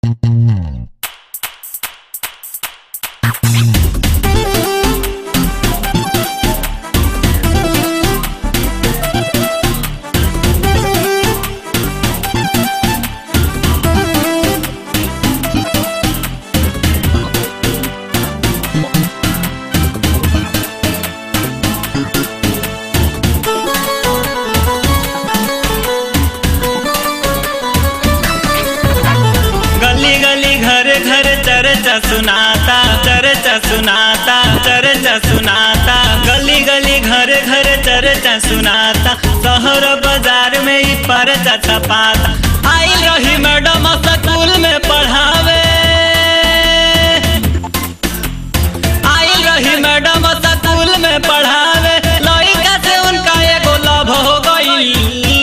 गली गली घर घर चर्चा सुनाता चर्चा सुनाता चर्चा सुनाता गली गली घर घर चर्चा सुनाता शहर बाजार में ही परचा छपाता आई रही मैडम स्कूल में पढ़ावे आई रही मैडम स्कूल में पढ़ावे लड़का से उनका एगो लव हो गई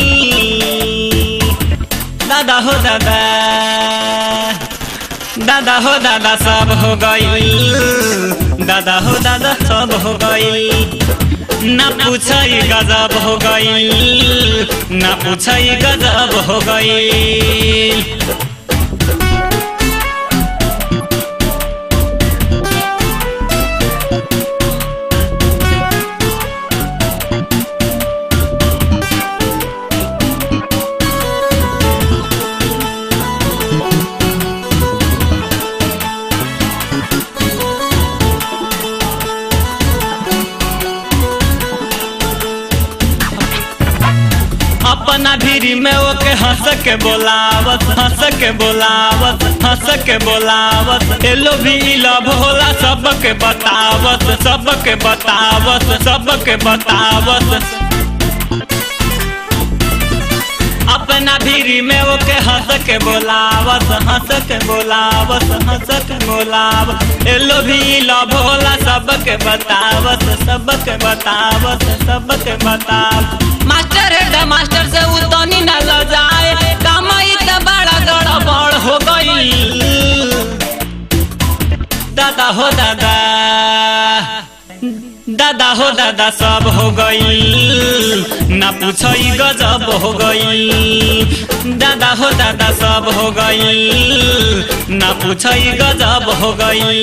दादा हो दादा दादा हो दादा सब हो गई दादा हो दादा सब हो गई ना पूछई गजब हो गई ना पूछई गजब हो गई अपना भीरी में ओके हंस के बोलावत हंस के बोलावत हंस के बोलावत एलो भी लव होला सबके बतावत सबके बतावत सबके बतावत अपना भीरी में ओके हंस के बोलावत हंस के बोलावत हंस के बोलावत एलो भी लव होला सबके बतावत सबके बतावत सबके बतावत मास्टर है मास्टर से उतनी न ल जाए कमाई त बड़ा गड़बड़ हो गई दादा हो दादा दादा हो दादा सब हो गई ना पूछई गजब हो गई दादा हो दादा सब हो गई ना पूछई गजब हो गई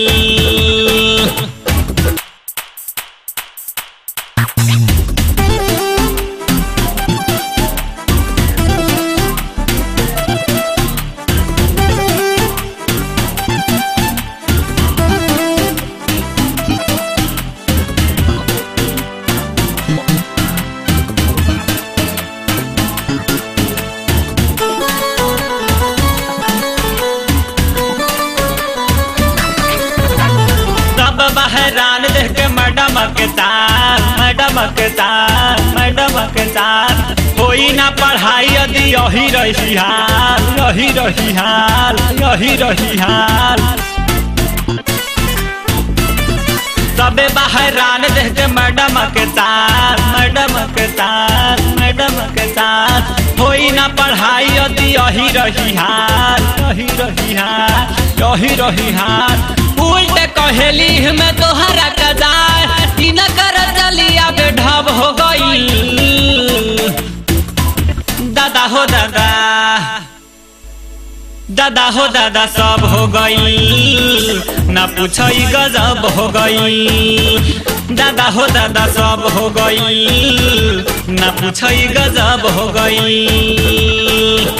सब बहरान देख के मैडम के तार मैडम के तार मैडम के तार कोई ना पढ़ाई यदि यही रही हाल यही रही हाल यही रही हाल सबे बहरान देख के मैडम के तार मैडम के तार मैडम के तार होई ना पढ़ाई यदि यही रही हाल यही रही हाल यही रही हाल उल्टे कहेली में तोहरा कदार ई न कर चलिया बेढब हो गई दादा हो दादा दादा हो दादा सब हो गई ना पूछई गजब हो गई दादा हो दादा सब हो गई ना पूछई गजब हो गई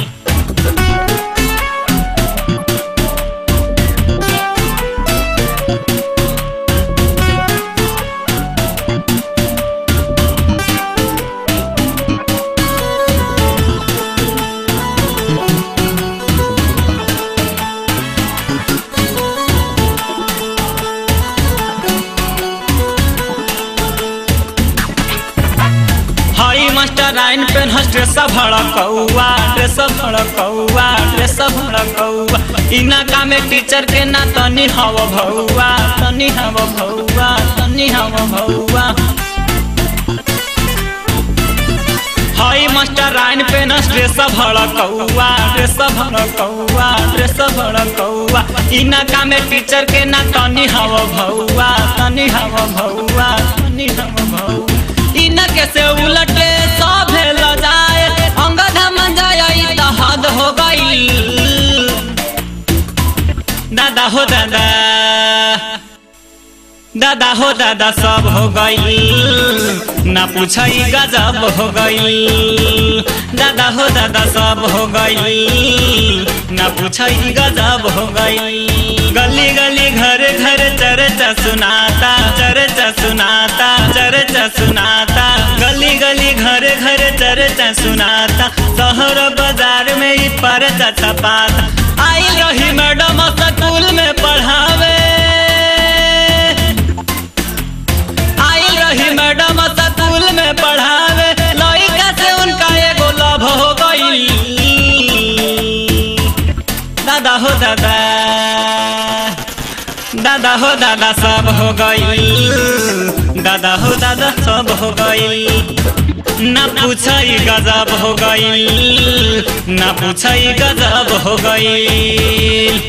हई मास्टर आइन पेन हस ड्रेस भड़कौआ ड्रेस भड़कौआ ड्रेस भड़कौआ इना कामे टीचर के ना तनी हव भौआ तनी हव भौआ तनी हव भौआ हई मास्टर आइन पेन हस ड्रेस भड़कौआ ड्रेस भड़कौआ ड्रेस भड़कौआ इना कामे टीचर के ना तनी हव भौआ तनी हव भौआ तनी हव भौआ इनके से उलटे सब ल जाए अंगध मन जाए त हद हो गई दादा हो दादा दादा हो दादा सब हो गई ना पूछई गजब हो गई दादा हो दादा सब हो गई ना पूछई गजब हो गई गली गली घर घर चर्चा सुनाता चर्चा सुनाता चर्चा सुनाता गली गली घर घर चर्चा सुनाता शहर बाजार में ही परचा छपाता आई रही मैडम स्कूल में पढ़ावे आई रही मैडम स्कूल में पढ़ावे लड़का से उनका एगो लव हो गई दादा हो दादा दादा हो दादा सब हो गई दादा हो दादा सब हो गई ना पूछई गजब हो गई ना पूछई गजब हो गई